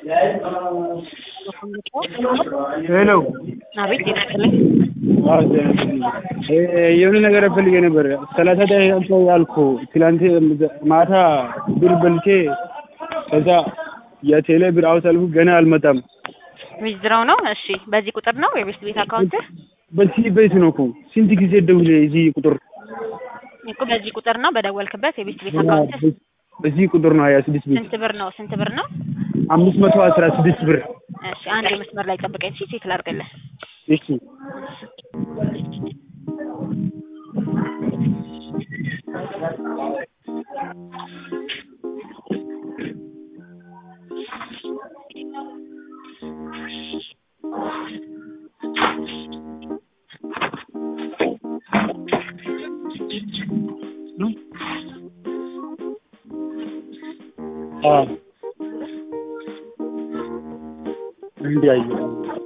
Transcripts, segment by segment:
ሄሎ አቤት ይመስልኝ የሆነ ነገር ፈልጌ ነበር። ሰላሳ ደቂቃ ያልኩ ትላንት ማታ ብር በልቼ ከዛ የቴሌ ብር አውጣልኩ ገና አልመጣም። ዊዝድራው ነው። እሺ፣ በዚህ ቁጥር ነው የቤስት ቤት አካውንት በዚህ ቤት ነው እኮ ስንት ጊዜ ደውሌ እዚህ ቁጥር እኮ በዚህ ቁጥር ነው በደወልክበት የቤስት ቤት አካውንት በዚህ ቁጥር ነው ሀያ ስድስት ቤት ስንት ብር ነው? ስንት ብር ነው? አምስት መቶ አስራ ስድስት ብር እሺ፣ አንድ መስመር ላይ ጠብቀኝ። እሺ፣ ቼክ ላድርግልህ። እሺ እንዲህ አየሁ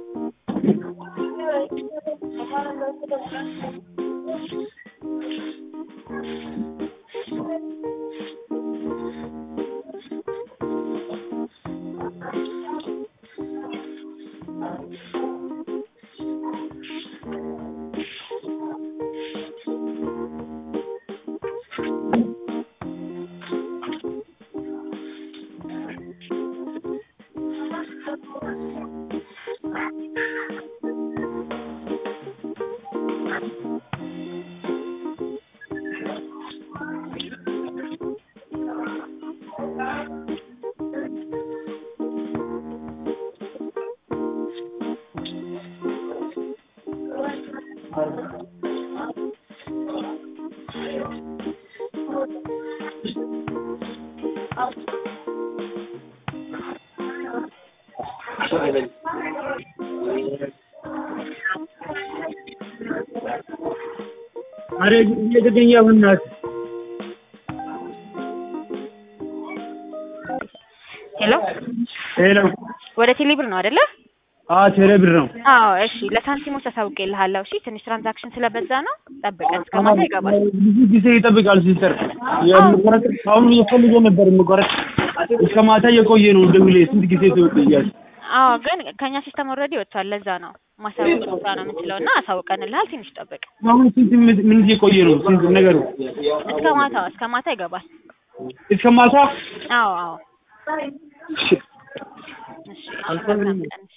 አረ እየተገኘ ብናት ሄሎ፣ ሄሎ ወደ ቴሌ ብር ነው አይደለ? አ ቴሌ ብር ነው አዎ፣ እሺ። ለሳንቲሞች አሳውቄልሃለሁ። እሺ፣ ትንሽ ትራንዛክሽን ስለበዛ ነው። ጠብቀን እስከ ማታ ይገባል። ብዙ ጊዜ ይጠብቃል ሲስተር የምቆረጥ አሁን እየፈልገ ነበር የምቆረጥ እስከ ማታ እየቆየ ነው ደውሌ ስንት ጊዜ ትወጥያል አዎ፣ ግን ከኛ ሲስተም ኦልሬዲ ወጥቷል። ለዛ ነው ማሳወቅ ብቻ ነው የምንችለው እና አሳውቀንልሃል። ትንሽ ጠብቅ። አሁን ስንት ምን እየቆየ ነው ስንት ነገሩ እስከ ማታ እስከ ማታ ይገባል። እስከ ማታ አዎ፣ አዎ። እሺ፣ መልካም ቀን።